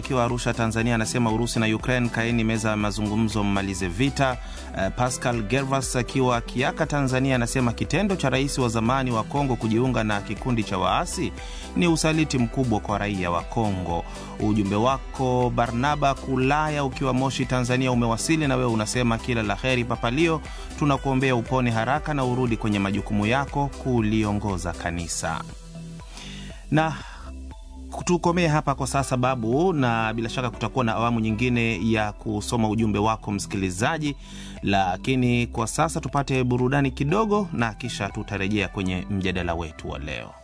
akiwa Arusha, Tanzania, anasema Urusi na Ukraine, kaeni meza ya mazungumzo, mmalize vita. Uh, Pascal Gervas akiwa Kiaka, Tanzania, anasema kitendo cha rais wa zamani wa Kongo kujiunga na kikundi cha waasi ni usaliti mkubwa kwa raia wa Kongo. Ujumbe wako Barnaba Kulaya ukiwa Moshi, Tanzania, umewasili na wewe unasema kila la heri Papalio, tunakuombea upone haraka na urudi kwenye majukumu yako kuliongoza kanisa na tukomee hapa kwa sasa babu, na bila shaka kutakuwa na awamu nyingine ya kusoma ujumbe wako msikilizaji, lakini kwa sasa tupate burudani kidogo, na kisha tutarejea kwenye mjadala wetu wa leo.